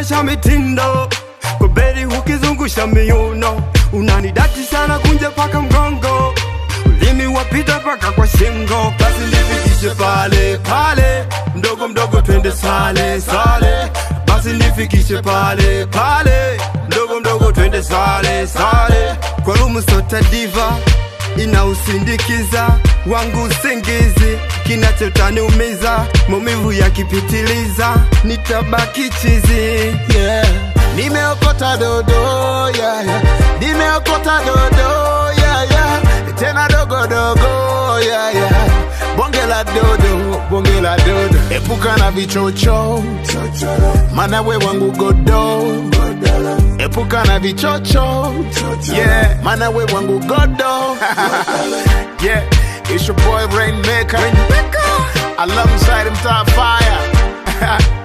unaonyesha mitindo kwa beri ukizungusha miuno unanidati sana kunje paka mgongo ulimi wapita paka kwa shingo basi nifikishe pale pale mdogo mdogo twende sale sale basi nifikishe pale pale mdogo mdogo twende sale sale kwa rumu sota diva inausindikiza wangu usingizi kinachotaniumiza maumivu yakipitiliza nitabaki chizi yeah. Nimeokota dodo yeah, yeah. Nimeokota dodo yeah, yeah. Tena dogo dogo yeah, yeah. Bonge la dodo, bonge la dodo. Epuka na vichocho, mana we wangu godo. Epuka na vichocho, yeah, mana we wangu godo. yeah, it's your boy Rainmaker, alongside him top fire.